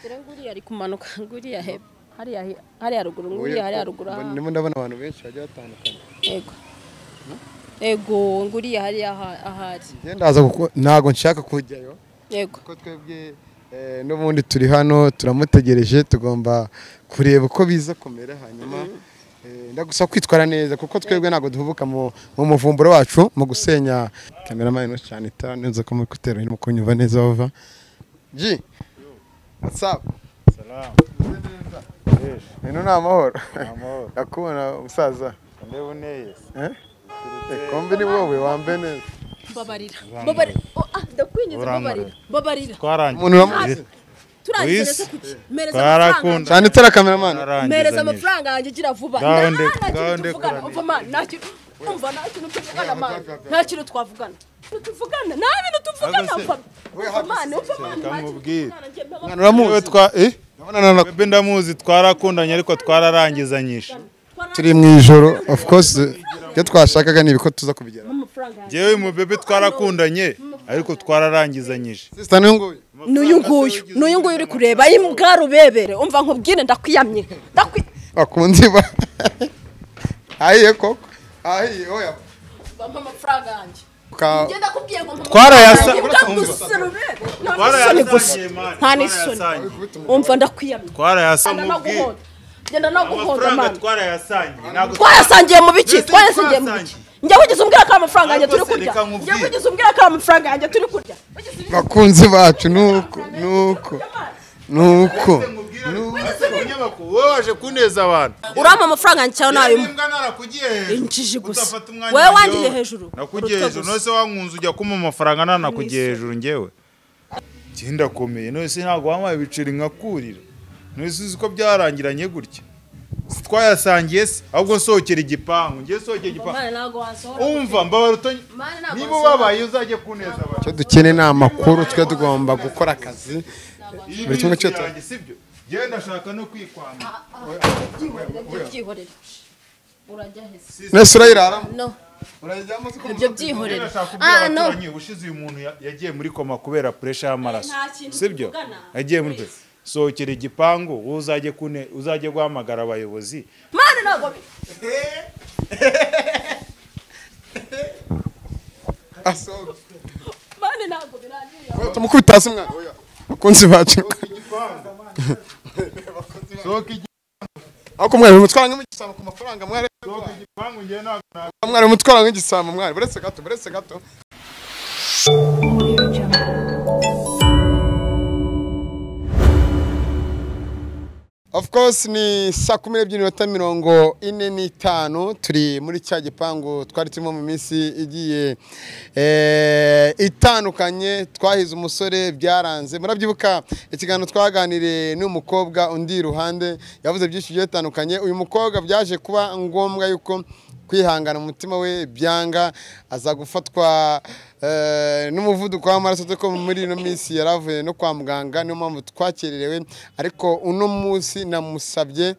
dore nguriya ari kumanuka nguriya hepfo hariya hariya ruguru nguriya hariya ruguru aha ndimo ndabona abantu benshi bagiye batandukanye yego yego nguriya hariya aha- ahari njye ndaza kuko ntabwo nshaka kujyayo yego kuko twebwe eh, n'ubundi turi hano turamutegereje tugomba kureba uko biza kumera hanyuma eh, ndagusaba kwitwara neza kuko twebwe ntabwo duhubuka mu mu muvumburo wacu mu gusenya kameramani no cyane itanu nza ko muri kutera hino kunyumva neza bava ji whatsapp Salamu. Yesu, Ino ni amahoro amahoro. ndakubona umusaza Ndeba uneye. eh kombi ni wowe wambaye neza babarira babarira oh, ah ndakwinyuze Urambaye. babarira babarira Twarangiza. umuntu uramuzi turangize Wiz, neza kuki mereza twarakunda. amafaranga cyane itara kameramani mereza Twarangizanyije. amafaranga yanjye gira vuba nta Ngaho nde- nta ngaho kintu nde- tuvugana kurane. umva ma nta kintu umva nta kintu tuvugana ma nta kintu twavugana ntituvugana nta bintu tuvugana Ahubwo se- umva umva ma umva ma nta kintu Kamubwire. tuvugana njye mbaho- mwana uramuzi Yewe twa eh Ndabona nana- Bebe ndamuzi twarakundanye ariko twararangizanyije. turi mu ijoro of course ibyo twashakaga ni ibiko tuza kubigeraho amafaranga yanjye Jewe mu bebe twarakundanye ariko twararangizanyije. sisita n'uyu nguyu n'uyu nguyu n'uyu nguyu uri kureba imbwa rubebere umva nkubwire ndakwiyamye ndakwi bakunzi ba ahiye koko ahiye oya bampa amafaranga yanjye Ka- ngenda kubwiye ngo mpa amafaranga Twarayasa- yanjye, bwaguse rubebe. Nta n'isoni gusa nta n'isoni umva ndakwiyamye Twarayasangiye. ngenda naguhoda ngenda naguhoda Amafaranga mani twarayasangiye. Ntabwo twayasangiye mu biki Mbese twayasangiye mu biki twayasangiye. njya wigeze umbwira ko ari amafaranga yanjye turi Ariko se kurya reka nkubwire. njya wigeze umbwira ko ari amafaranga yanjye turi kurya bakunzi bacu nuko nuko nuko Umunyamakuru wowe waje kuneza abantu. urampa amafaranga yanjye cyangwa nayuma Imbwa narakugiye hejuru. injiji gusa Utafata umwanya wewe wanjye wangiye wowe. hejuru nakugiye urutwe hejuru gusa. nose wankunze ujya kumpa amafaranga nanakugiye hejuru ngewe njye ndakomeye nose ntabwo wampaye ibiceri nkakurira nose uzi ko byarangiranye gutya Si twayasangiye se ahubwo sohokera igipangu njye sohokera igipangu Mane ntabwo wasohora. umva mbabara uto Mane ntabwo niba wasohora. ubabaye uzajye kuneza abantu icyo dukeneye ni amakuru twe tugomba gukora akazi Iyi Buri kimwe minsi cyose. yanjye, sibyo njyewe ndashaka no kwikwambura Ibyo byihorere urajya heza mwese urayiraramo no urayijyamo uzi ko ibyo Njyewe byihorere ndashaka kubwira ah no abaturanyi ubushize uyu muntu ya- yagiye muri koma kubera puresha y'amaraso Nta kintu sibyo tuvugana. yagiye muri sohokera igipangu wowe uzajye kune uzajye guhamagara abayobozi mane ntabwo bi- asohoka mane ntabwo birangiye tumukubita hasi mwana oya bakunzi bacu sohoka ariko mwari mutwara nk'igisambo ku mafaranga mwari igipangu njyewe ntabwo mwari mutwara nk'igisambo mwari buretse gato buretse gato Of course ni saa kumi n'ebyiri n'iminota mirongo ine n'itanu turi muri cya gipangu twari turimo mu minsi igiye eh, itandukanye twahize umusore byaranze murabyibuka ikiganiro twaganiriye n'uyu mukobwa undi iruhande yavuze byinshi bigiye bitandukanye uyu mukobwa byaje kuba ngombwa yuko kwihangana mu mutima we byanga aza gufatwa eh, n'umuvuduko w'amaraso dore ko muri ino minsi yaravuye no kwa muganga niyo mpamvu twakererewe ariko uno munsi namusabye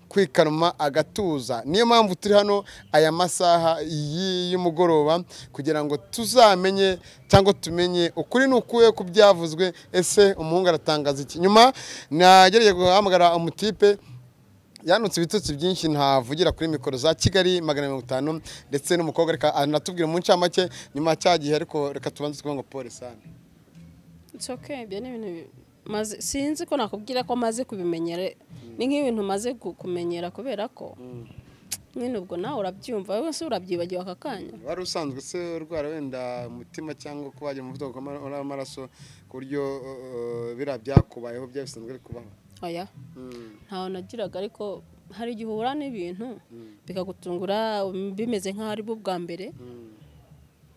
kwikanuma agatuza niyo mpamvu turi hano aya masaha y- y'umugoroba kugira ngo tuzamenye cyangwa tumenye ukuri ni ukuye ku byavuzwe ese umuhungu aratangaza iki nyuma nagereye guhamagara umutipe yanutse ibitutsi byinshi ntavugira kuri mikoro za kigali magana mirongo itanu ndetse n'umukobwa reka anatubwira mu ncamake nyuma ya cya gihe ariko reka tubanze twumva ngo polisani It's okay, ibyo ni ibintu bi- maze sinzi ko nakubwira ko maze kubimenyera ni nk'ibintu maze gu- kumenyera kubera ko nyine ubwo nawe urabyumva wowe se urabyibagiwe aka kanya wari usanzwe se urwara wenda umutima cyangwa kuba wagira umuvuduko w'ama- w'amaraso ku buryo uh, biriya byakubayeho byari bisanzwe biri kubaho oya Mm. ntawe nagiraga ariko hari igihe uhura n'ibintu bikagutungura um, bimeze nk'aho ari bwo bwa mbere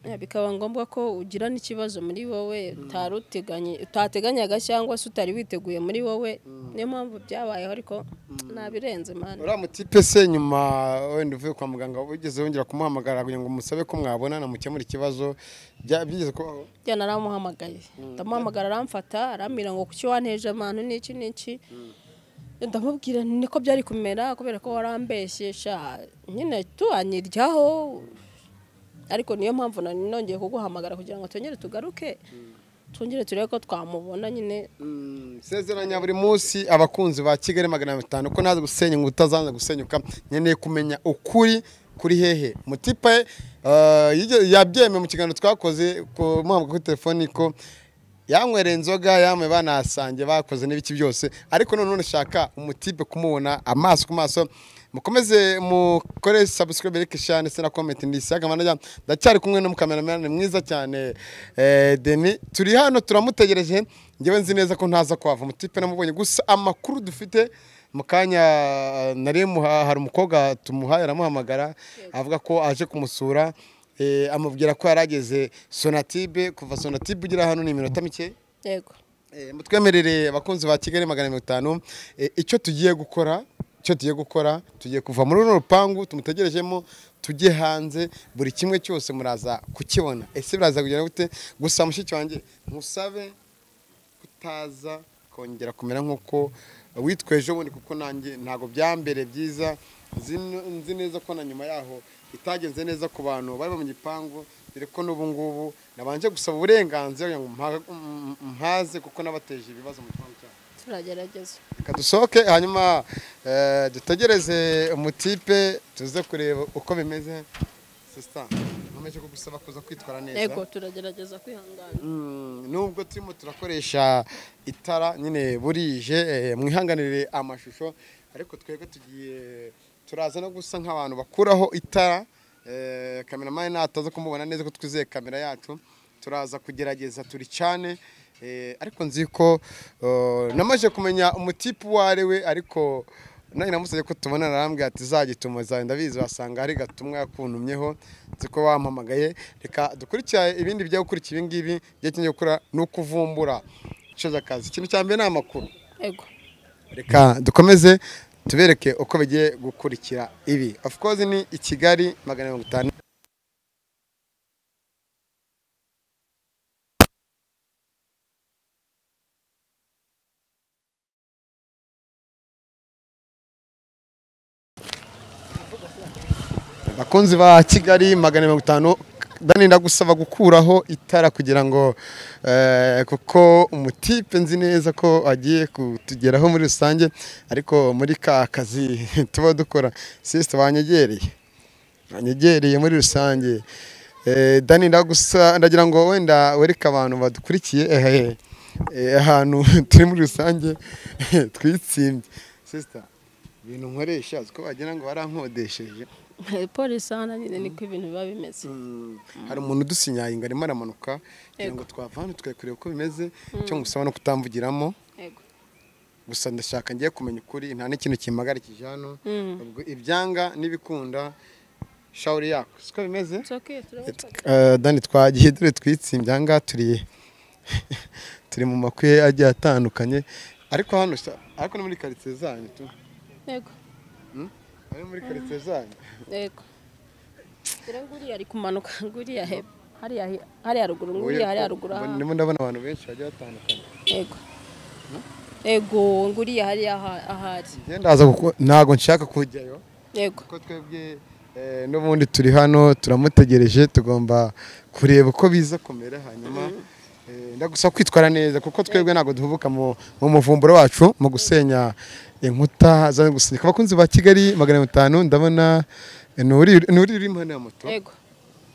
Eh, bikaba ngombwa ko ugira n'ikibazo muri wowe utari uteganye utateganyaga cyangwa se utari witeguye muri wowe niyo mpamvu byabayeho ariko nabirenze mani uriya mutipe se nyuma wenda uvuye kwa muganga wigeze wongera kumuhamagara kugira ngo musabe ko mwabonana mukemura ikibazo Bya- byigeze kubaho njya naramuhamagaye ndamuhamagara aramfata arambwira ngo kuki wanteje amantu n'iki n'iki ndamubwira nti niko byari kumera kubera ko warambeshyesha nyine tuanyiryaho ariko niyo mpamvu nari nongeye kuguhamagara kugira ngo twongere tugaruke twongere turebe ko twamubona nyine sezeranya buri munsi abakunzi ba kigali magana atanu ko naza gusenya ngo utazaza gusenyuka nkeneye kumenya ukuri kuri hehe mutipe yabyemeye mu kiganiro twakoze ku muhabwa kuri telefoni ko yanywereye inzoga yanywe banasange bakoze n'ibiki byose ariko noneho nshaka umutipe kumubona amaso ku maso mukomeze mukore sabusikaribe reka eshanu ndetse na komenti ndisi yagamana ndacyari kumwe n'umukameramani mwiza cyane eh, deni turi hano turamutegereje ngewe nzi neza ko ntaza kwava umutipe namubonye gusa amakuru dufite mu kanya eh, nari muha- hari umukobwa tumuhaye aramuhamagara avuga ko aje kumusura eh, amubwira ko yari ageze sonatibe kuva sonatibe ugera hano ni iminota mike yego Eh, mutwemerere abakunzi ba kigali magana mirongo itanu Eh, icyo tugiye gukora icyo tugiye gukora tugiye kuva muri runo rupangu tumutegerejemo tujye hanze buri kimwe cyose muraza kukibona ese biraza kugera gute gusa mushiki wanjye musabe kutaza kongera kumera nk'uko witwa ejo bundi kuko nanjye ntabwo byambere byiza nzi nzi neza ko na nyuma yaho itagenze neza ku bantu bari mu gipangu dore ko n'ubu ngubu nabanje gusaba uburenganzira kugira ngo mpa- m- mpaze kuko nabateje ibibazo mu gipangu cyabo turagerageza reka dusohoke hanyuma eh, dutegereze umutipe tuze kureba uko bimeze sisita nkomeje kugusaba kuza kwitwara neza yego turagerageza kwihangana Mm, nubwo turimo turakoresha itara nyine burije eh, mwihanganire amashusho ariko twebwe tugiye turaza no gusa nk'abantu bakuraho itara eh, kameramani nataza kumubona neza ko twizeye kamera yacu turaza kugerageza turi cyane ariko nzi ko eh, namaze kumenya umutipe uwo ari we ariko nanjye namusabye ko tubona arambwira ati zagituma zawe ndabizi wasanga hari gatumwa yakuntumyeho nzi ko wampamagaye reka dukurikirane ibindi bijya gukurikira ibi ngibi igihe kijya gukora ni ukuvumbura icyo z'akazi ikintu cya mbere ni amakuru yego reka dukomeze tubereke uko bigiye gukurikira ibi of course ni i kigali magana mirongo itanu bakunzi ba kigali magana mirongo itanu dani ndagusaba gukuraho itara kugira ngo eh, kuko umutipe nzi neza ko agiye kutugeraho muri rusange ariko muri ka kazi tuba dukora sisite banyegereye banyegereye muri rusange Eh, dani ndagusa ndagira ngo wenda wereke abantu badukurikiye eh, eh, eh, ahantu turi muri rusange twitsimbye sisita ibintu nkoresha uzi ko wagira ngo barankodesheje polisi hano nyine niko ibintu biba bimeze Mm. hari umuntu udusinyaye ngo arimo aramanuka kugira ngo twava hano tukajya kureba uko bimeze icyo ngusaba no kutamvugiramo yego gusa ndashaka ngiye kumenya ukuri nta n'ikintu kimpagarikije hano Mm. ubwo ibyanga n'ibikunda shawuri yako siko bimeze It's okay, turabikora. Eh, dani twagiye dore twitsimbye aha ngaha turi turi mu makwe agiye atandukanye ariko hano sa- ariko no muri karitsiye zanyu tu yego ari muri karitsiye zanyu yego dore nguriya ari kumanuka nguriya hepfo hariya hi- hariya ruguru nguriya hariya ruguru aha. ndimo ndabona abantu benshi bagiye batandukanye yego yego nguriya hariya aha- ahari njye ndaza kuko ntabwo nshaka kujyayo yego ko twebwe eh, n'ubundi turi hano turamutegereje tugomba kureba uko biza kumera hanyuma eh, ndagusaba kwitwara neza kuko twebwe ntabwo duhubuka mu mu muvumburo wacu mu gusenya inkuta za gusenyeka abakunzi ba kigali magana atanu ndabona eh, ni uri ni uri uri impande ya moto yego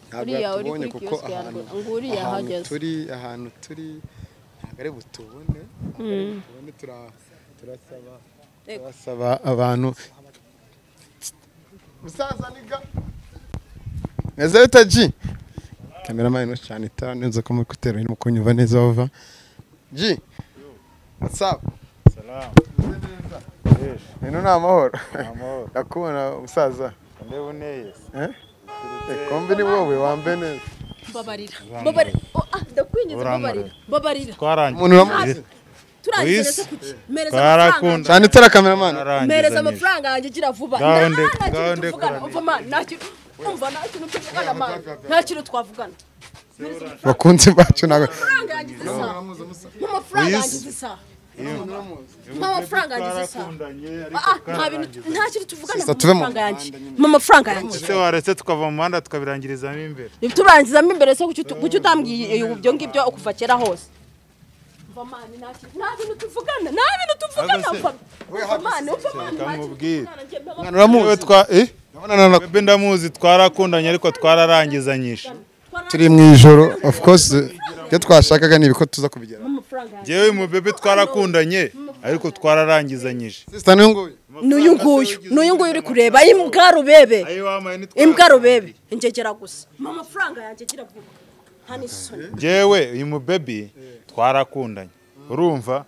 ntabwo uriya uri yatubonye kuri kuko kiyosike ya ahantu Rwanda. Nguriya ahantu ahagaze. turi ahantu turi ntabwo ari butubone ntabwo ari butubone tura- turasaba Yego. turasaba abantu musaza niga meze bita ji kameramani no cyane itara neza ko muri kutera irimo kunyumva neza wava ji whatsapu Salamu. Yesu, ino ni amahoro amahoro. ndakubona musaza Ndeba uneyesi. eh kombi ni wowe wambaye neza babarira babarira Oh, ah, ndakwinginze Urambaye. babarira babarira umuntu Twarangiye. uramuzi turangije Wisi. kuki mereza Twarakunda. amafaranga cyane itara kameramani Twarangiza mereza neza. amafaranga yanjye gira vuba Ngaho Nta- nde- nta kintu ngaho nde- tuvugana kurane. umva ma nta kintu umva nta kintu tuvugana ma nta kintu twavugana bakunzi bacu ntabwo amafaranga yanjye isa nk'amafaranga yanjye isa mpa amafaranga yanjye isa Twarakundanye, ariko Ah, ah, nta bintu twarangiza. nta kintu tuvugana Sister, mpa tuve mu amafaranga yanjye mpa amafaranga yanjye Ese waretse tukava mu muhanda tukabirangirizamo imbere tubangizamo imbere se kuki utu- kuki utambwiye ibyo ngibyo kuva kera hose vamani nta kintu nta bintu tuvugana nta bintu tuvugana Ahubwo se- We Va- vamani vamani nta kintu mubwire. tuvugana, njye mbaba- Mwana uramuzi? Yewe twa- eh? Urabonana na- Bebe ndamuzi twarakundanye ariko twararangizanyije Twara- turi mu ijoro of course ibyo twashakaga ni ibiko tuza kubigeraho amafaranga yanjye. njyewe mu bebe twarakundanye ariko twararangizanyije sister niyo nguyu n'uyu nguyu n'uyu nguyu uri kureba imbwa rubebe ayo wamaye ni imbwa rubebe ingegera gusa mpa amafaranga yanjye agira vuba nta n'isoni njyewe uyu mubebi twarakundanye urumva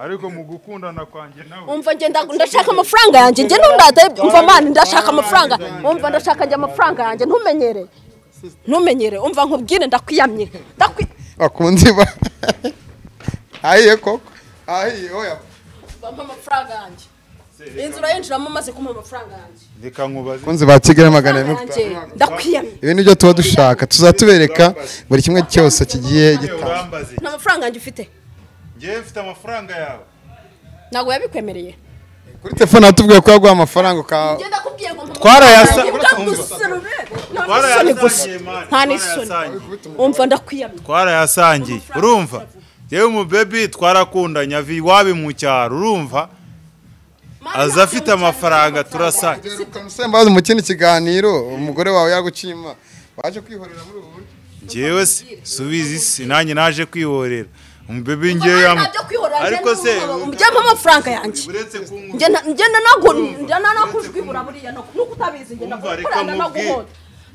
ariko mu gukundana kwanjye nawe umva njye nda- ndashaka amafaranga yanjye njye ntundate umva mani ndashaka amafaranga umva ndashaka njye amafaranga yanjye ntumenyere ntumenyere umva nkubwire ndakwiyamye ndakwi bakunzi ba ahiye koko ahiye oya bampa amafaranga yanjye inzu urayinjiramo umaze kumpa amafaranga yanjye reka nkubaze bakunzi ba kigali magana ane amafaranga yanjye ndakwiyamye ibi nibyo tuba dushaka tuzatubereka buri kimwe cyose kigiye Njyewe gitanga urambaze nta mafaranga yanjye ufite njyewe mfite amafaranga yawe ntabwo yabikwemereye kuri telefone hatubwiye ko yaguha amafaranga ukaba njye ndakubwiye ngo mpa Twarayasa- amafaranga yanjye, ndagusa rubebe. Nta n'isoni gusa twarayasangiye mani nta n'isoni twarayasangiye umva ndakwiyamye twarayasangiye urumva njyewe umubebi twarakundanye avi iwabo mu cyaro urumva aza afite amafaranga turasanye ukamusembaza mu kindi kiganiro umugore wawe yagukima waje kwihorera muri ubu buryo njyewe se subizi isi nanjye naje kwihorera umubebi njyewe yamu ariko se ujyamo amafaranga yanjye uretse kunkunda njye na- njye nanagu- njye nanakujwibura buriya no- nuko utabizi njye Umva, reka ndagukorana mubwire. naguhoda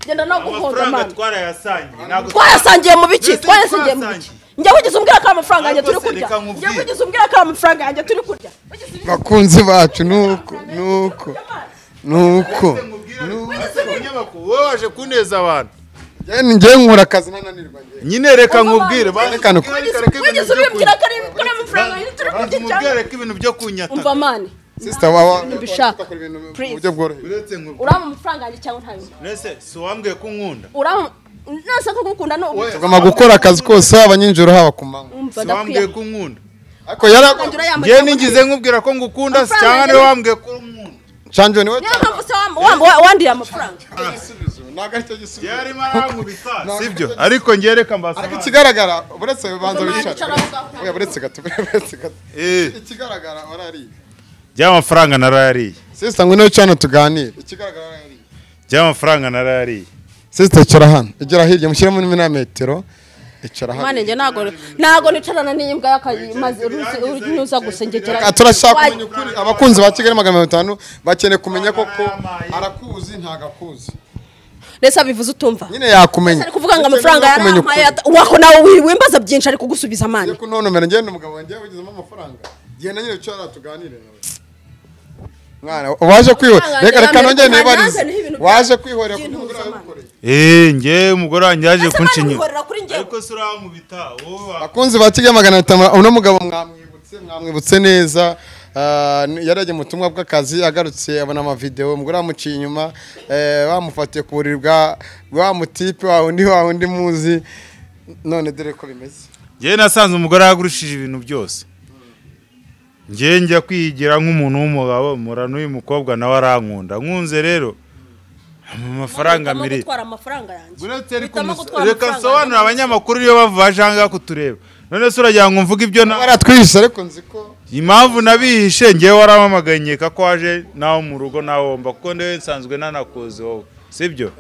njye naguhoda amafaranga mani twarayasangiye ntabwo twayasangiye mu biki Mbese twayasangiye mu biki twasangiye. njye wigeze umbwira ko ari amafaranga yanjye turi Ariko se, kurya reka njye nkubwire. wigeze umbwira ko ari amafaranga yanjye turi kurya Wigeze umbwira bakunzi bacu nuko nuko nuko wowe waje kuneza abantu ngewe nkura akazi ntananirwa njyewe nyine reka nkubwire Umva, reka reka nkubwire, ko- reka wigeze ibintu byo umbwira ko kunyata. ari ko ari amafaranga yanjye turi kurya Banza umubwire cyangwa reka ibintu byo umva kunyata mani sister wawe mbishaka. akora ibintu mu Please. buryo bworoheje uretse nkubwire urama amafaranga yanjye cyangwa ntayo nese si uwambwiye ko unkunda urama nasa ko gukunda no tugomba gukora akazi kose haba nijoro haba ku manywa umva si ndakwiye uwambwiye ko unkunda ariko yara Ngira yambaye ngewe amafaranga. ningize nkubwira ko ngukunda si Amafaranga cyangwa niwe yanjye- wambwiye ko unkunda canjoni niwe niyo mpamvu se wam- wam- wa- wandiye amafaranga igisubizo ntabwo aricyo gisubizo yari arankubita sibyo ariko ngewe reka ariko mbasaba ikigaragara uretse bibanza Umva, bishaka icara aho ngaho. oya uretse gato uretse gato Eh, ikigaragara warariye by'amafaranga narariye sisita ngo niwe cana tuganire ikigaragara warariye by'amafaranga narariye sisita icara hano igera hirya mushyiremo n'imina metero icara mani hano njye ntago ntago nicarana n'iyi mbwa y'akayimaze unyuza gusa Reka ngegerageza turashaka kumenya ukuri abakunzi ba kigali magana mirongo itanu bakeneye kumenya koko Yamaye. arakuzi ntago akuzi ndetse abivuze utumva nyine yakumenya ari kuvuga ngo Ndetse amafaranga niba kumenya yarampaye ukuri. ata- wako nawe wi- wimbaza byinshi ari kugusubiza mani Ngiye kuntonomera ngende n'umugabo wanjye wagezemo amafaranga genda nyine wicara tuganire nawe mwana waje kwihorera reka reka nongere nibarize waje kwihorera ku mugore wawe ukoreye Eh, ngewe umugore wanjye yaje Ese mani kunshinyura wihorera kuri njyewe ariko si urankubita wowe wa- bakunzi ba kigali magana atanu uno mugabo mwamwibutse mwamwibutse neza Ah, ni- yari yagiye mu butumwa bw'akazi agarutse abona amavidewo umugore wamuciye inyuma eh, bamufatiye ku buriri bwa wa mutipe wa undi wa undi muzi none dore ko bimeze njyewe nasanze umugore yagurushije ibintu byose njyewe njya kwigira nk'umuntu w'umugabo mura n'uyu mukobwa nawe arankunda nkunze rero mu mafaranga Uhitamo miri gutwara amafaranga yanjye Uhitamo gutwara reka amafaranga nsobanurire yanjye. abanyamakuru iyo bavuba cyangwa kutureba none se uragira ngo mvuge ibyo na baratwishe ariko nzi ko impamvu nabihishe ngewe warampamagaye nkeka ko waje nawe mu rugo nawomba kuko ndewe nsanzwe nanakuzi wowe sibyo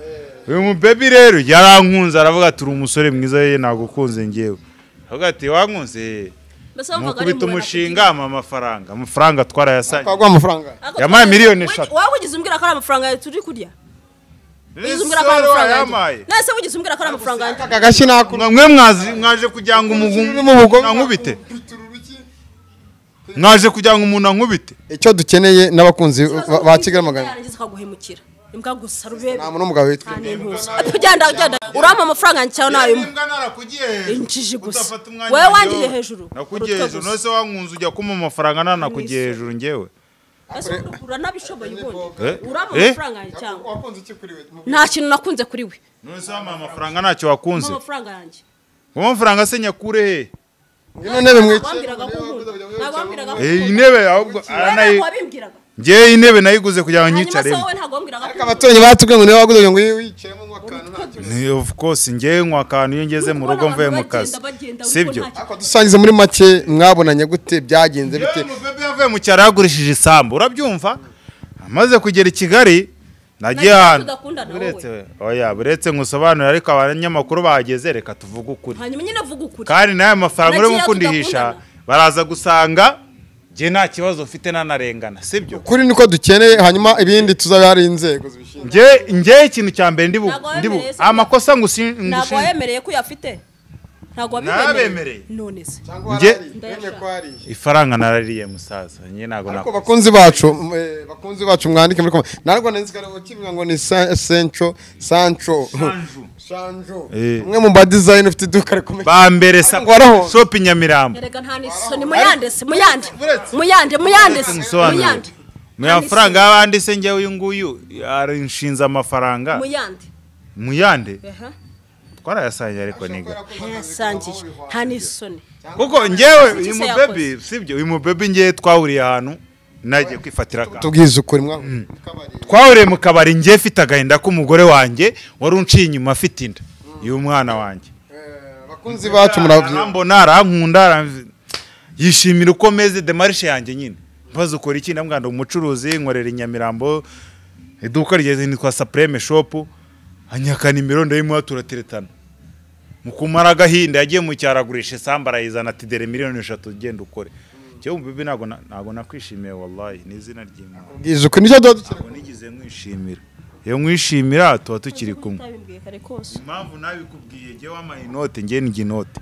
uyu mubebi rero yarankunze aravuga ati uri umusore mwiza ye nagukunze ngewe aravuga ati wankunze "Eh." Mbese ni wumvaga ari ukubita impuhwe umushinga ampa amafaranga amafaranga twarayasanye twaguha amafaranga Ako- Yampaye miliyoni Wigi- eshatu. Wowe wigeze umbwira ko ari amafaranga yanjye turi kurya wigeze umbwira ko ari Rero amafaranga wayampaye. yanjye nese wigeze umbwira ko ari amafaranga yanjye aka gashyi nakura Mwa- mwe mwazi- mwaje kugira ngo Urimo ubugome. umuntu ankubite mwaje kugira ngo umuntu ankubite icyo dukeneye n'abakunzi ba- ba Kigali magana yarangiza akaguhemukira imbwa gusa rubebe nta muntu n'umugabo witwa nta n'intuza ugenda ugenda urampa amafaranga yanjye cyangwa nayo Injiji gusa. Wowe wangiye hejuru. nakugiye Urutwe hejuru gusa. nose wankunze ujya kumpa amafaranga nanakugiye hejuru ngewe ese uranabishoboye ubundi Eh? urama Eh? amafaranga yanjye cyangwa wakunze iki kuri we nta kintu nakunze kuri we nose wampaye amafaranga ntacyo wakunze mpa amafaranga yanjye uwo mafaranga se nyakure he ngino ntebe mwicaye wambwiraga ko nkunda ntabwo wambwiraga ko Eh, nkunda intebe ahubwo wowe aranayi- ntabwo wabimbwiraga ngewe intebe nayiguze kugira ngo hanyuma se nyicaremo wowe ntabwo wambwiraga ko abaturanyi batubwiye ngo niba waguze ngo wicayemo nk'akantu nta kintu ni of course njyewe nywa akantu iyo ngeze mu rugo mvuye mu kazi sibyo ariko dusangize muri make mwabonanye gute byagenze bite bebe yavuye mu cyaro yagurishije isambu urabyumva amaze kugera i kigali nagiye ahantu tudakundana buretse wowe oya buretse ngusobanurire ariko abanyamakuru bahageze reka tuvuge ukuri hanyuma nyine avuga ukuri kandi n'aya mafaranga urimo Nagira kundihisha tudakundana. baraza gusanga njye nta kibazo mfite nanarengana sibyo kuri niko dukeneye hanyuma ibindi tuzabe hari inzego zibishinzwe njye njye ikintu cya mbere ndibu Ntabwo ndibu wemereye se ko- amakosa ngusi- ntabwo ngushinja wayemereye ko uyafite ntabwo Nabemereye. wabibemereye none se cyangwa Njye- hari hari, wemeye ko hari. ifaranga narariye musaza njye ntabwo ariko nakoze bakunzi bacu m- eh, bakunzi bacu mwandike muri komenti ntabwo nzi ko kimwe ngo ni Sa- sencho sancho sancho Eh. umwe mu ba dizayini ufite iduka rikomeye ba mbere sa- Ngo waraho. shopu Nyamirambo erega nta niso ni muyande se muyande muyande muyande se nsobanurire muyande mu mafaranga y'abandi se njyewe uyu nguyu arinshinze amafaranga muyande mu yandi aha twarayasangiye ariko niga yasangije nta n'isoni kuko njyewe Sinzi uyu icyo mubebe sibyo uyu mubebe njyewe twahuriye ahantu nagiye kwifatira akantu tubwize ukuri mwa twahuriye mu kabari njye mfite agahinda k'umugore wanjye wari unciye inyuma afite inda y'umwana wanjye Eh, bakunzi bacu murabyina arambona arankunda aramv- yishimira uko meze demarishe yanjye nyine mbaza ukora iki ndamwanda umucuruzi nkorera i Nyamirambo iduka rya nitwa Supreme Shop anyakana imirondo y'imwe turateretana mu kumara agahinda yagiye mu cyaro agurisha isambu arayizana ati dore miliyoni eshatu genda ukore cyo bibi ntabwo na- ntabwo nakwishimiye wallahi ni izina ry'Imana ubwize ukuri nicyo tuba dukeneye ntabwo nigeze nkwishimira iyo nkwishimira tuba tukiri kumwe utabibwiye kare kose impamvu nabikubwiye njyewe wampaye inote njye ni inote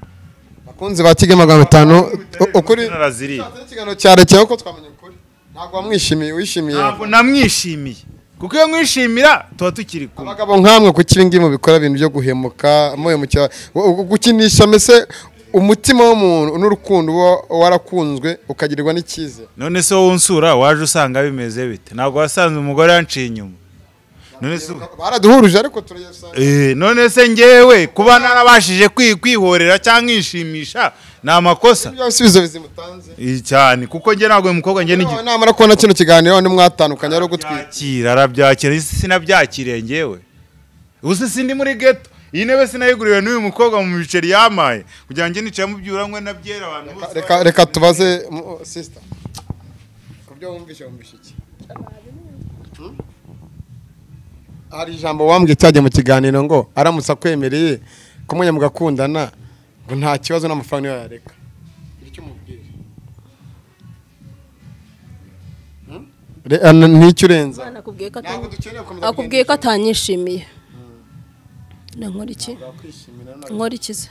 bakunzi ba kigali magana atanu u- ukuri naraziriye ikiganiro cyarekewe ko twamenye ukuri ntabwo wamwishimiye wishimiye ntabwo namwishimiye kuko iyo mwishimira tuba tukiri kumwe abagabo nkamwe kuki ibi ngibi mubikora ibintu byo guhemuka muhemukira gu- gu- gukinisha mbese umutima w'umuntu n'urukundo uba warakunzwe ukagirirwa n'icyizere none se wowe unsura waje usanga bimeze bite ntabwo wasanze umugore yanciye inyuma none se baraduhuruje ariko turayasanga Eh, none se njyewe kuba narabashije kwi- kwihorera cyangwa nkishimisha ni amakosa ibyo bisubizo bizimutanze Eh, cyane kuko njye ntabwo uyu mukobwa njye Noneho namara kubona kino kiganiro none mwatandukanye ari ugutwika n'igihe arabyakira isi sinabyakiriye njyewe ubu sindi muri geto iyi ntebe sinayiguriwe n'uyu mukobwa mu biceri yamaye kugira ngo njye nicaye mu byuranywe na byera abantu bose reka reka tubaze mu- sister ku byo wumvise wumvise iki Hmm? hari ijambo wambwiye cyajya mu kiganiro ngo aramutse akwemereye kumenya mugakundana ngo nta kibazo n'amafaranga niyo yareka Gira icyo umubwira. Hmm? Re- ah, n- n'icyo urenza nakubwiye ko ntabwo atanyishimiye dukeneye gukomeza akubwiye ko atanyishimiye na nkora iki wakwishimira ntabwo- nkora iki se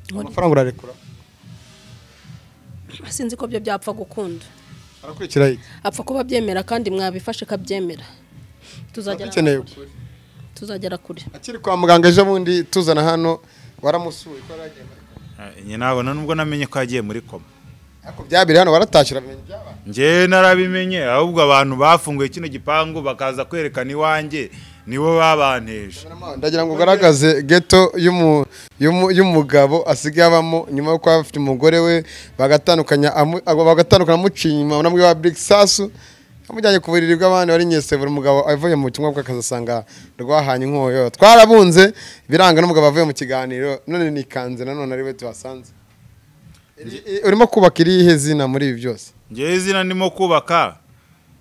Nkora iki? amafaranga urarekura sinzi ko byo byapfa gukunda arakurikira iki apfa kuba abyemera kandi mwabifashe kabyemera tuzagera dukeneye ukuri tuzagera kure akiri kwa muganga ejo bundi tuzana hano waramusuye ko yaragenda Eh, Njye ntabwo na nubwo namenye ko yagiye muri koma ariko byabiri hano waratashye uramenye ibyabaye njye narabimenye ahubwo abantu bafunguye kino gipangu bakaza kwerekana iwanjye nibo babanteje ndagira ngo ugaragaze geto y'umu- y'umu- y'umugabo asigaye abamo nyuma yo kuba afite umugore we bagatandukanya amu- abo bagatandukana amuciye inyuma unabwiye wa Brick Sasu amujyanye ku buriri bw'abandi wari nyesebura umugabo avuye mu butumwa bw'akazi asanga rwahanye inkoyo twarabunze biranga n'umugabo avuye mu kiganiro none nikanze nanone ari we tuhasanze Iri- i- urimo kubaka irihe zina muri ibi byose njyewe izina ndimo kubaka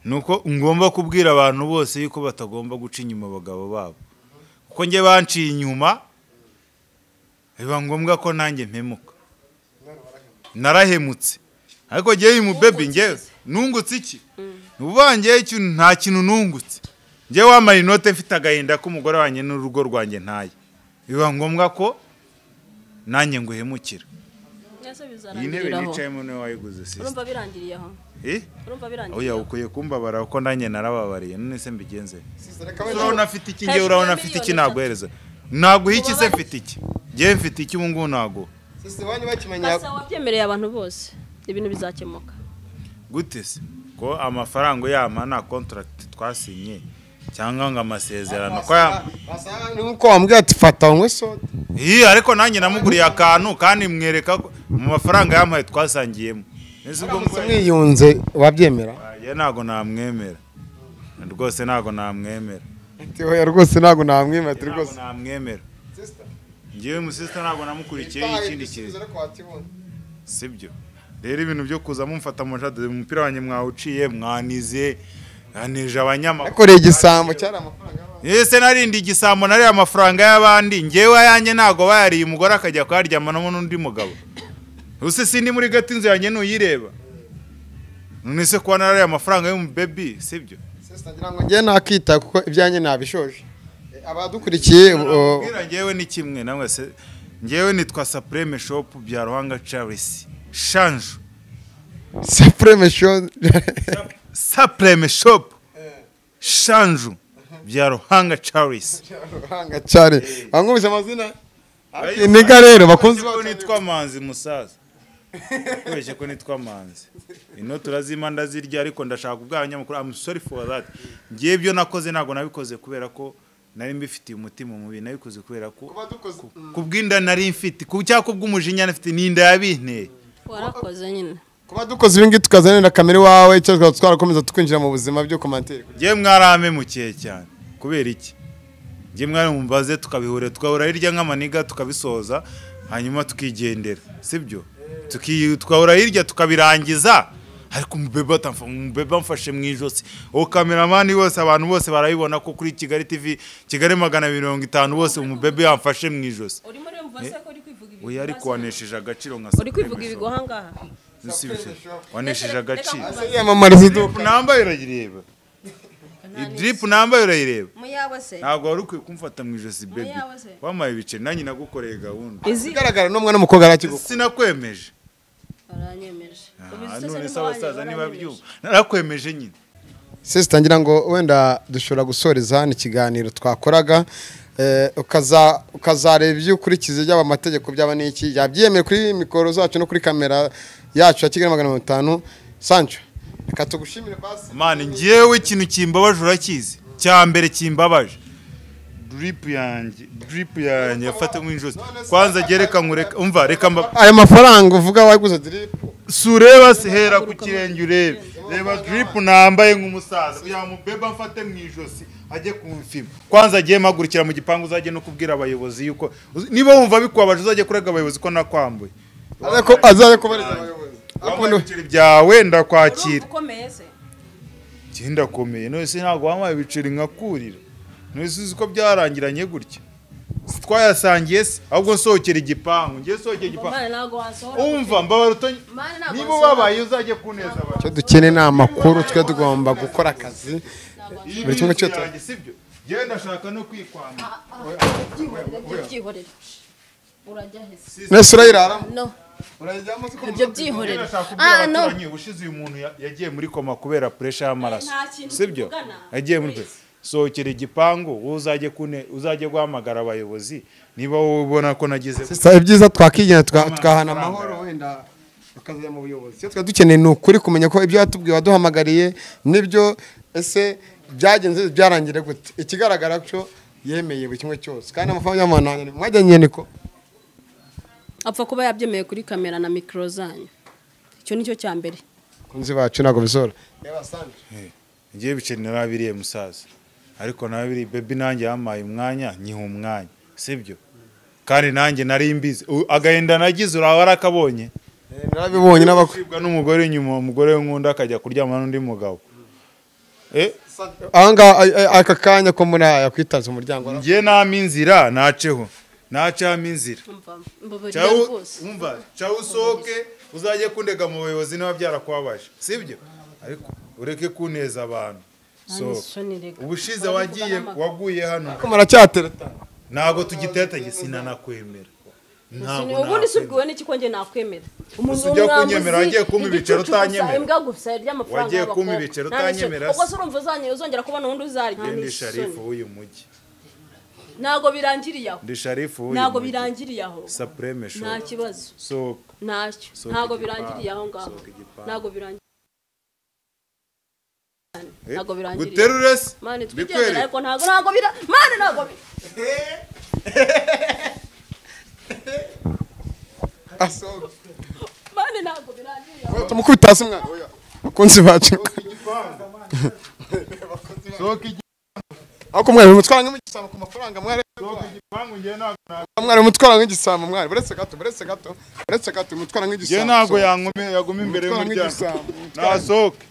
ni uko ngomba kubwira abantu bose yuko batagomba guca inyuma abagabo babo kuko njye banciye inyuma biba ngombwa ko nanjye mpemuka narahemutse ariko njyewe uyu mubebi njyewe nungutse iki ni ukuvuga njyewe ikintu nta kintu nungutse njyewe wamara inote mfite agahinda k'umugore wanjye n'urugo rwanjye ntaye biba ngombwa ko nanjye nguhemukira iyi ntebe nicayemo niwe wayiguze sisi urumva birangiriye aho eh urumva birangiriye oya aho ukwiye kumbabara kuko nanjye narababariye none se mbigenze reka urabona afite iki ngewe Hejuru ya urabona afite iki miliyoni naguhereza naguha iki se mfite iki ngewe mfite iki ubu ngubu naguha Sisi banyu bakimenya basa wabyemereye abantu bose ibintu bizakemuka gute se ko amafaranga uyampa nta kontaragiti twasinye cyangwa ngo amasezerano ko yampa basa nuko wambwira ati fata unywe soda iyi ariko nanjye namuguriye akantu kandi mwereka ko mu mafaranga yampaye twasangiyemo nese ubwo uramutse mbonye- mwiyunze wabyemera Ah, ye ntago namwemera rwose ntago namwemera Oya rwose ntabwo namwimati ntabwo rwose namwemera ngewe umusisita ntabwo namukurikiye ikindi kintu sibyo rero ibintu byo kuza mumfata amajadade umupira wanjye mwawuciye mwanize yanije abanyamakuru yakoreye igisambo cyari amafaranga y'abantu. ese narindi igisambo nariye amafaranga y'abandi ngewe ayanjye ntabwo bayariye umugore akajya kuyaryamamo n'undi mugabo use sindi muri gato inzu yanjye nuyireba none se kuba narariye amafaranga y'umubebi sibyo Sister, ngira ngo njye nakita kuko ibyanjye nabishoje Eh, abadukurikiye o- Nakubwira ngewe ni kimwe namwe se ngewe nitwa Supreme Shop bya Ruhanga Charles Shanju Supreme Show Supreme Shop Shanju bya Ruhanga Charles Ruhanga cyane bangumvise amazina Bayizi- niga rero bakunzi bakunzi ko bacu nitwa Manzi musaza kubeshye ko nitwa Manzi ino turazima ndazirya ariko ndashaka kubwira abanyamakuru I'm sorry for that ngiye ibyo nakoze ntabwo nabikoze kubera ko nari mbifitiye umutima mubi nabikoze kubera ko dukoze kubw'inda nari mfite ku cyangwa kubw'umujinya nari mfite n'inda yabinteye warakoze nyine kuba dukoze ibi ngibi tukazanira kamere iwawe icyo twaba twarakomeza tukwinjira mu buzima byo komantere njye mwarame mukiye cyane kubera iki njye mwari mumbaze tukabihura tukahura hirya nk'amaniga tukabisoza hanyuma tukigendera sibyo Tuki- tukahura hirya tukabirangiza ariko umubebe atamfa- umubebe amfashe mu ijosi uwo kameramani wose abantu bose barabibona ko kuri kigali tv kigali magana mirongo itanu bose umubebe yamfashe mu ijosi urimo urumva se ko uri kwivuga ibigo oya ariko wanesheje agaciro nka uri kwivuga ibigo ahangaha Nsubije. wanesheje agaciro yamamariza drip iduka nambaye urayireba drip nambaye urayireba muyawe se ntabwo wari ukwiye kumfata mu ijosi bebi yawe se. wampaye ibiceri nanjye nagukoreye gahunda izi igaragara n'umwana w'umukobwa arakigukunda sinakwemeje baranyemeje ubu Ah, izi none zose se abasaza ni niba byumva baranyemeje narakwemeje nyine sisita ngira ngo wenda dushobora gusoreza hano ikiganiro twakoraga eh, ukaza- ukazareba ibyo ukurikiza byaba amategeko byaba n'iki yabyemeye kuri mikoro zacu no kuri kamera yacu ya kigali magana mirongo itanu sancho reka tugushimire basi mani ngewe ikintu kimbabaje urakizi cya mbere kimbabaje drip yanjye drip yanjye yafata mu ijosi kwanza jye reka nkureka umva reka mba aya mafaranga uvuga waguze diripu sureba se hera ku kirenge urebe reba drip nambaye nk'umusaza kugira ngo umubebe amfate mu ijosi ajye kumfima kwanza agiye mpagurukira mu gipangu uzajye no kubwira abayobozi yuko niba wumva bikubabaje uzajye kurega abayobozi ko nakwambuye azaze kubaririza abayobozi wambaye Akunda- ibiceri byawe ndakwakira urumva ukomeye se njye ndakomeye none se ntabwo wampaye ibiceri nkakurira none se uzi ko byarangiranye gutya Si twayasangiye se ahubwo nsohokera igipangu ngiye sohokera igipangu mwana ntabwo wasohora umva mbabarira uto- Mani ntabwo niba wasohora. ubabaye uzajye kuneza abantu icyo dukeneye ni amakuru twe tugomba gukora akazi Buri kimwe cyose. Yanjye, sibyo yewe ndashaka no kwikwambura ibyo byihorere urajya he se nese urayiraramo no urayijyamo uzi ko ibyo Yewe byihorere ndashaka kubwira ah no abaturanyi ubushize uyu muntu ya- yagiye muri koma kubera puresha y'amaraso Nta kintu sibyo tuvugana. yagiye muri Please. sohokera igipangu wowe uzajye kune uzajye guhamagara abayobozi niba wowe ubona ko nagize Sister, ibyiza twakigena tuka- tukahana amahoro wenda tukazajya mu buyobozi icyo twari dukeneye ni ukuri kumenya ko ibyo watubwiye waduhamagariye n'ibyo ese byagenze byarangire gute ikigaragara cyo yemeye buri kimwe cyose kandi amafaranga y'amanani mwajyanye niko apfa kuba yabyemeye kuri kamera na mikoro zanyu icyo nicyo cya mbere kunzi bacu ntabwo bizora ngiye ibiceri narabiriye musaza ariko narabiriye bebi nanjye yampaye umwanya nyiha umwanya sibyo kandi nanjye nari mbizi U- agahinda nagize uraba warakabonye Eh, narabibonye n'abakwe kwibwa n'umugore nyuma umugore w'inkunda akajya kuryamana n'undi mugabo eh ahangaha ay- ay- aka kanya ko muri aya kwitanze umuryango njye nami inzira naceho nacamo inzira umva mbabarira Cyawu- rwose umva cyawe usohoke uzajye kundega mu bayobozi niba byarakubabaje sibyo ariko ureke kuneza abantu So, isoni reka. ubushize wagiye waguye hano ko muracyateretana ntabwo tugitetanye sinanakwemera Sini- ntabwo ubundi nakwemera. si ubwiwe n'iki ko njye nakwemera umuntu ujya w'umwambuzi, kunyemera, wagiye kumpa igicucu ibiceri gusa, utanyemera. imbwa gusa ry'amafaranga Wagiye kumpa y'abakobwa. ibiceri Nta n'icyo- utanyemera se. ubwo se urumva uzanye- uzongera kubona undi uzarya Njye Ni ndi isoni. sharifu w'uyu mujyi ntabwo birangiriye aho ndi sharifu w'uyu ntabwo mujyi. birangiriye aho Supreme Show. nta kibazo So, ntacyo Sohoka ntabwo igipangu, birangiriye aho ngaho sohoka igipangu. ntabwo birangiriye eh, ntabwo birangiriye aho. guterure se? mani twigendera Bikwereke. ariko ntabwo ntabwo bira mani ntabwo bira mani ntabwo birangiriye aho tumukubita hasi mwana oya. bakunzi bacu Sohoka igipangu. ariko mwari mutwara nk'igisambo ku mafaranga mwari igipangu njye ntabwo nabyo mwari mutwara nk'igisambo mwari buretse gato buretse gato buretse gato mutwara njye nk'igisambo ntabwo yangome yaguma imbere mutwara y'umuryango nk'igisambo nasohoke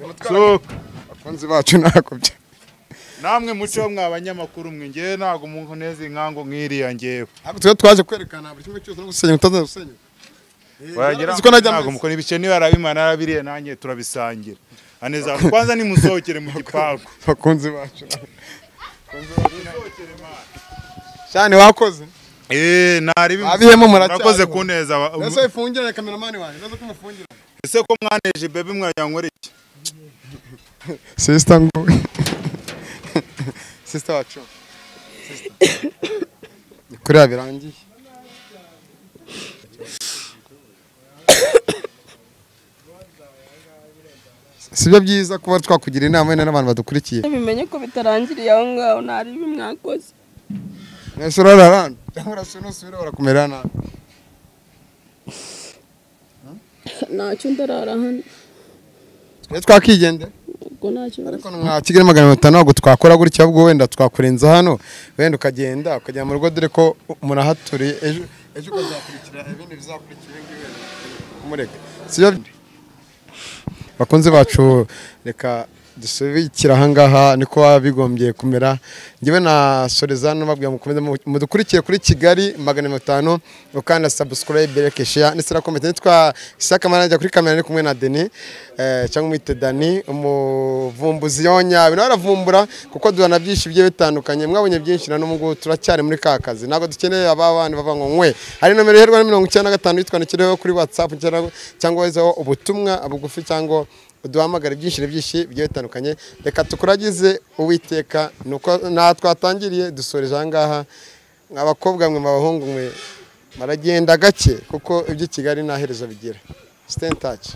mutwara sohoke abakunzi bacu ntabwo bya namwe muceho mwa banyamakuru mwe njye ntabwo umuntu neza inkangu nk'iriya ngewe ariko tuba twaje kwerekana buri kimwe cyose no gusenya utaza gusenya Eh, wagira narabizi ko ngo najya ntabwo muri- mukora ibice niba yarabimana yarabiriye nanjye turabisangira aneza kwanza nimusohokere mu gipangu abakunzi bacu cyane wakoze eee ntari bimu- Abihemo muracyari. murakoze kuneza ba- ese wifungirane kameramani wanjye uraza ko umufungira ese ko mwaneje bebe mwayankora iki sisita ngo sisita wacu Ni kuriya birangiye si byo byiza kuba twakugira inama wenda n'abantu badukurikiye bimenye ko bitarangiriye aho ngaho nta ribi mwakoze mwese urara hano cyangwa urasubira usubire urakumera nabi ntacyo ndarara hano twese twakigendera ubwo ntacyo ariko nka kigali magana atanu ntabwo twakora gutya ahubwo wenda twakurenza hano wenda ukagenda ukajya mu rugo dore ko murahaturiye ejo ejo ukazakurikira ibindi bizakurikira ibi ngibi kumureka sibyo bakunze bacu reka dusubikira aha ngaha niko baba bigombye kumera njyewe na Sorezano babwira mukomeze mu- mudukurikire kuri Kigali magana mirongo itanu ukanda subscribe like share ndetse na comment nitwa Isaka Manajya kuri kamera ari kumwe na Denis eh, cyangwa mwite Dani umuvumbuzi yonya ibintu aravumbura kuko duhana byinshi bigiye bitandukanye mwabonye byinshi na n'ubu ngubu turacyari muri ka kazi ntabwo dukeneye ababana bavuga ngo nkwe hari nomero iherwa na mirongo icyenda na gatanu yitwandikireho kuri WhatsApp cyangwa- cyangwa wezaho ubutumwa bugufi cyangwa uduhamagare byinshi na byinshi bigiye bitandukanye reka tukuragize uwiteka ni uko nta twatangiriye dusoreje aha ngaha abakobwa mwe abahungu mwe baragenda gake kuko ibyo i Kigali nta herezo bigira siteni taci